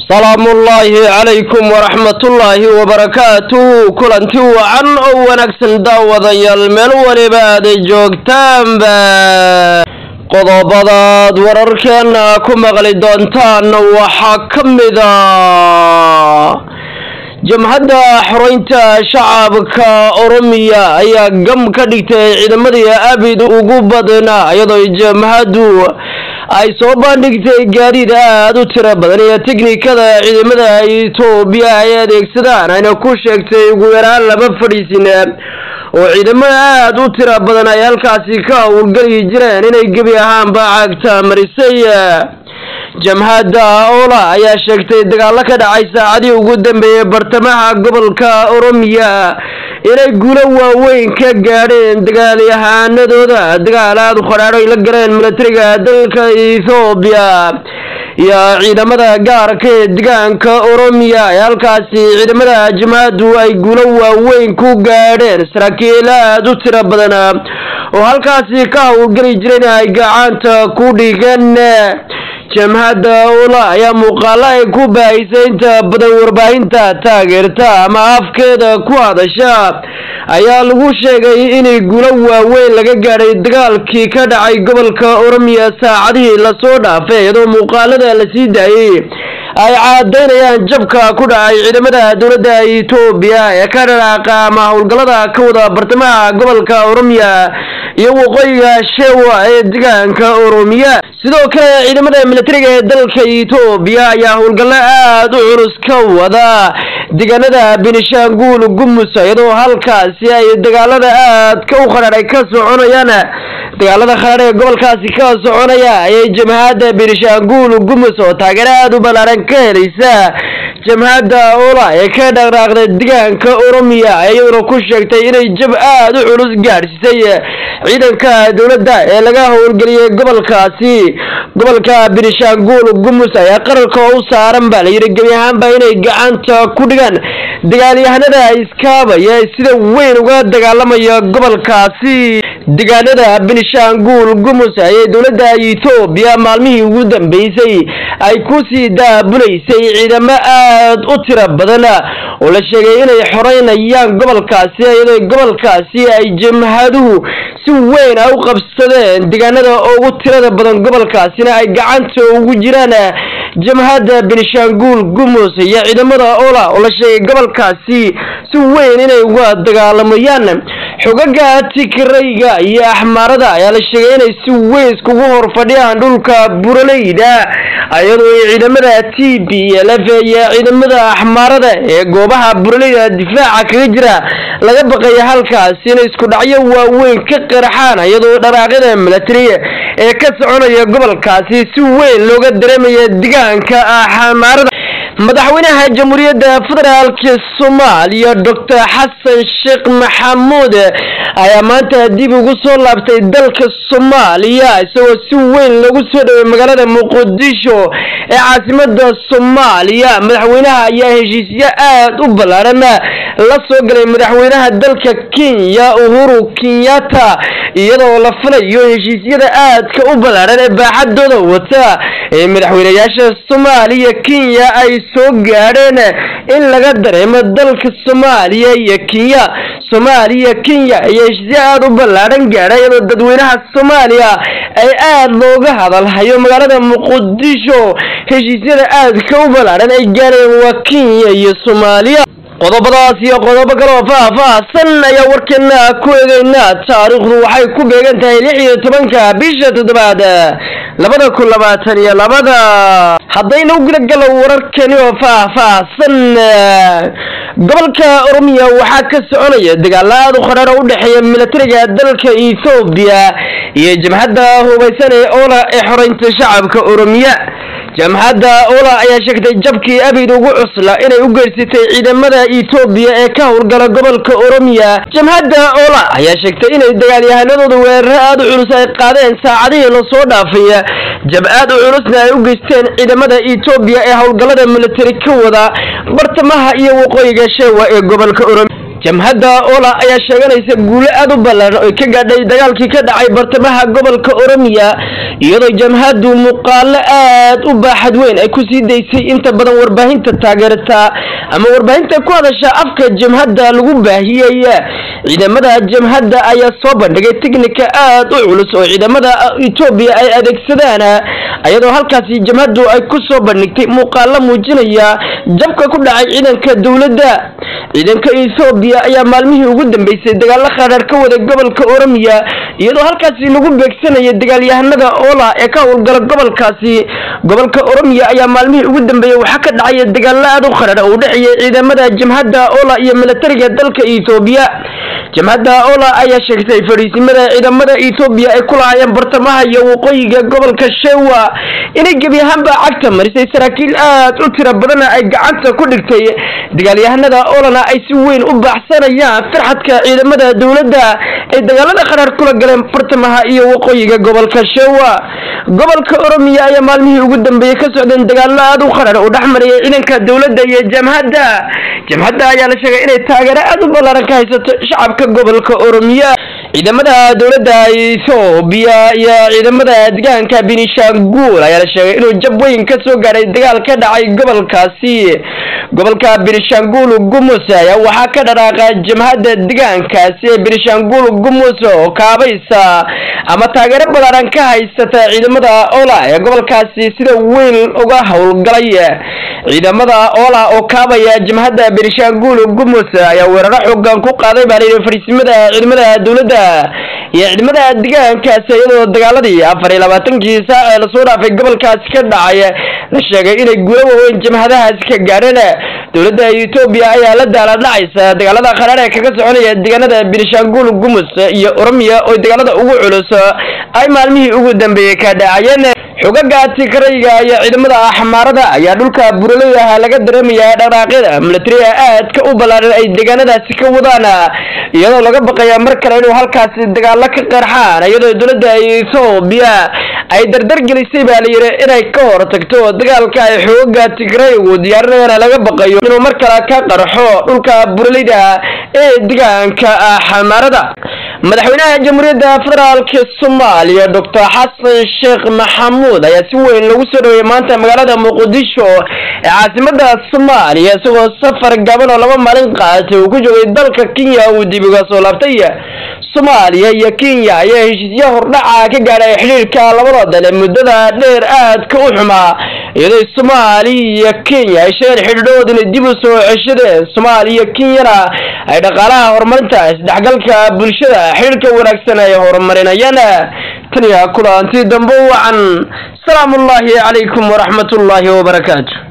salaamullaahi calaykum waraxmatullaahi wabarakaatuhu kulanti wacan oo wanaagsan daawadayaal meel waliba aaday joogtaanba qodobadaad wararkeena ku maqli doontaan waxaa ka mida jamhadda xoreynta shacabka oromiya ayaa gam ka dhigtay ciidamadii abid ugu badnaa iyadoo jamhaddu ay soo bandhigtay gaadiid aada u tiro badan iyo tiknikada ciidamada etoobiya ay adeegsadaan ayna ku sheegtay ugu yaraan laba fadhiisin oo ciidamada aada u tiro badan ay halkaasi ka howlgeli jireen inay gebi ahaanba cagta marisay jamhadda ola ayaa sheegtay dagaalo ka dhacay saacadii ugu dambeeyey bartamaha gobolka oromiya inay guulo waaweyn ka gaadheen dagaalyahaanadooda dagaal aada u qadhaadho ay la galeen milatariga dalka ethoobiya iyo ciidamada gaarka ee degaanka oromiya ee halkaasi ciidamada jamhaddu ay guulo waaweyn ku gaadheen saraakiil aada u tiro badan oo halkaasi ka howlgeli jireen ay gacanta ku dhigeen jamhadda ola ayaa muuqaalo ay ku baahisay inta badan warbaahinta taageerta ama afkeeda ku hadasha ayaa lagu sheegay inay guulo waaweyn laga gaadhay dagaalkii ka dhacay gobolka oromiya saacadihii lasoo dhaafay iyadoo muuqaalada la sii daayey ay caadaynayaan jabka ku dhacay ciidamada dowladda etoobiya ee ka dhaqaaqa ama howlgallada ka wada bartamaha gobolka oromiya iyo waqooyiga shewa ee degaanka oromiya sidoo kale ciidamada militariga ee dalka etoobiya ayaa howlgallo aada u culus ka wada deegaanada benishaanguul gumus iyadoo halkaasi ay dagaalada aadka u qadhaadhay ka soconayaan dagaalada qadhaadh ee gobolkaasi ka soconaya ayay jamhadda benishaanguul gumus oo taageero aada u ballaaran ka helaysa jamhadda ola ee ka dhaqdhaaqda degaanka oromiya iyaduna ku sheegtay inay jab aada u culus gaadhsiisay ciidanka dowladda ee laga howlgeliyey gobolkaasi gobolka benishaanguul gumus ayaa qararka u saaran baa layidhi gebi ahaanba inay gacanta ku dhigaan dagaalyahanada iskaabaya sida weyn uga dagaalamaya gobolkaasi degaanada benishaanguul gumus ayay dowladda etoobiya maalmihii ugu dambeysay ay kusii daabulaysay ciidamo aada u tiro badan oo la sheegay inay xoreynayaan gobolkaasi iyadoo gobolkaasi ay jamhaduhu si weyn a u qabsadeen deegaanada ugu tirada badan gobolkaasina ay gacanta ugu jiraan jamhadda benishaanguul gumus iyo ciidamada ola oo la sheegay gobolkaasi si weyn inay uga dagaalamayaan xogaga tigrayga iyo axmaarada ayaa la sheegay inay si weyn iskugu hor fadhiyaan dhulka buraleyda iyadoo ay ciidamada t b lf iyo ciidamada axmaarada ee goobaha buraleyda difaaca kaga jira laga baqaya halkaasi inay isku dhacyo waaweyn ka qaraxaan iyadoo dharaaqyada milatariga ee ka soconaya gobolkaasi si weyn looga dareemaya degaanka axmaarada madaxweynaha jamhuuriyadda federaalka soomaaliya doctor xasan sheekh maxamuud ayaa maanta dib ugu soo laabtay dalka soomaaliya isagoo si weyn lagu soo dhaway magaalada muqdisho ee caasimada soomaaliya madaxweynaha ayaa heshiisyo aada u ballaaran la soo galay madaxweynaha dalka kenya uhuru kenyatta iyadoo la filayo heshiisyada aadka u ballaaran ee baaxadooda wata ee madaxweynayaasha soomaaliya kenya ay soo gaadheen in laga dareemo dalka soomaaliya iyo kenya soomaaliya kenya ayaa heshiisyo aada u ballaaran gaadha iyadoo dadweynaha soomaaliya ay aada looga hadalhayo magaalada muqdisho heshiisyada aadka u ballaaran ay gaadheen waa kenya iyo soomaaliya qodobadaas iyo qodobo kaloo faah-faahsan ayaa warkeena ku eegeynaa taariikhdu waxay ku beegan tahay lix iyo tobanka bisha toddobaad labada kun labaatan iyo labada haddayna u gudagalo wararkani oo faah-faahsan gobolka oromiya waxaa ka soconaya dagaalo aada u qadhaar oo u dhexeeya milatariga dalka ethoobiya iyo jamhadda hubaysan ee ola ee xoreynta shacabka oromiya jamhadda ola ayaa sheegtay jabkii abid ugu cusla inay u geysatay ciidamada etoobiya ee ka howlgala gobolka oromiya jamhadda ola ayaa sheegtay inay dagaalyahanadooda weeraro aada u culus ay qaadeen saacadihii lasoo dhaafay jab aad u culusna ay u geysteen ciidamada etoobiya ee howlgallada militari ka wada bartamaha iyo waqooyiga sheewa ee gobolka oromiya jamhadda ola ayaa sheeganaysa guulo aad u ballaaran oo ka gaadhay dagaalkii ka dhacay bartamaha gobolka oromiya iyadoo jamhaddu muuqaalo aad u baaxad weyn ay ku sii daysay inta badan warbaahinta taageerta ama warbaahinta ku hadasha afka jamhadda lagu baahiyey ciidamada jamhadda ayaa soo bandhigay teknika aad u culus oo ciidamada etoobiya ay adeegsadaan iyadoo halkaasi jamhaddu ay ku soo bandhigtay muuqaalo muujinaya jabka ku dhacay ciidanka dowladda ciidanka ethoobiya ayaa maalmihii ugu dambeysay dagaalo khadhaar ka waday gobolka oromiya iyadoo halkaasi lagu beegsanaya dagaalyahanada ola ee ka howlgala gobolkaasi gobolka oromiya ayaa maalmihii ugu dambeeyey waxaa ka dhacaya dagaalo aad u khadhaar oo u dhexeeya ciidamada jamhadda ola iyo militariga dalka ethoobiya jamhadda ola ayaa sheegtay fadhiisimada ciidamada ethoobiya ay ku lahaayeen bartamaha iyo waqooyiga gobolka shewa inay gebi ahaanba cagta marisay saraakiil aad u tiro badana ay gacanta ku dhigtay dagaalyahanada olana ay si weyn u baaxsanayaan firxadka ciidamada dowladda ay dagaalada qaraar kula galeen bartamaha iyo waqooyiga gobolka shewa gobolka oromiya ayaa maalmihii ugu dambeeyey ka socdeen dagaalo aad u qarar oo dhex marayay ciidanka dowladda iyo jamhadda jamhadda ayaa la sheegay inay taageero aad u ballaaran ka haysato shacabka gobolka oromiya ciidamada dowladda ethoobiya iyo ciidamada deegaanka benishanguul ayaa la sheegay inuu jab weyn ka soo gaadhay dagaal ka dhacay gobolkaasi gobolka benishanguul gumus ayaa waxaa ka dhaqaaqa jamhadda deegaankaasi ee benishanguul gumus oo kaabaysa ama taageero ballaaran ka haysata ciidamada ola ee gobolkaasi sida weyn uga howlgalay ciidamada ola oo kaabaya jamhadda benishanguul gumus ayaa weeraro xoogan ku qaaday baa layidhi fadhiisimada ciidamada dowladda iyo ciidamada deegaankaasi iyadoo dagaaladii afar iyo labaatankii saac ee lasoo dhaafay gobolkaasi ka dhacay la sheegay inay guulo waaweyn jamhadahaasi ka gaadheen dowladda etoobiya ayaa la daala dhacaysa dagaalada qaraar ee kaga soconaya deegaanada benishanguul gumus iyo oromiya oo dagaalada ugu culus ay maalmihii ugu dambeeyey ka dhacayeen xogaga tigrayga iyo ciidamada axmaarada ayaa dhulka buraleydaha laga dareemayaa dhaqaaqyada milatariga aadka u ballaaran ay deegaanadaasi ka wadaan iyadoo laga baqaya mar kale inuu halkaasi dagaalo ka qarxaan iyadoo dowladda ethoobiya ay dardar gelisay baa layidhi inay ka hor tagto dagaalka ay xooga tigraygu diyaarinayaan laga baqayo inuu mar kale ka qarxo dhulka buraleyda ee deegaanka axmaarada madaxweynaha jamhuuriyadda federaalk soomaaliya doctor xasan sheekh maxamuud ayaa si weyn lagu soo dhaweeyey maanta magaalada muqdisho ee caasimada soomaaliya isagoo safar gaban oo laba maalin qaatay uu ku joogay dalka kenya uu dib uga soo laabtay soomaaliya iyo kenya ayaa heshiisyo hordhaca ka gaadhay xidhiirka labada dale muddada dheer aadka u xumaa iyadoo soomaaliya iyo kenya ay sheegeen xidhiidhood inay dib u soo ceshadeen soomaaliya iyo kenyana ay dhaqaalaha horumarinta isdhexgalka bulshada xidhiirka wanaagsan ay horumarinayaan taniya kulanti dambe wacan salaamu ullaahi calaykum waraxmat ullaahi wabarakaatu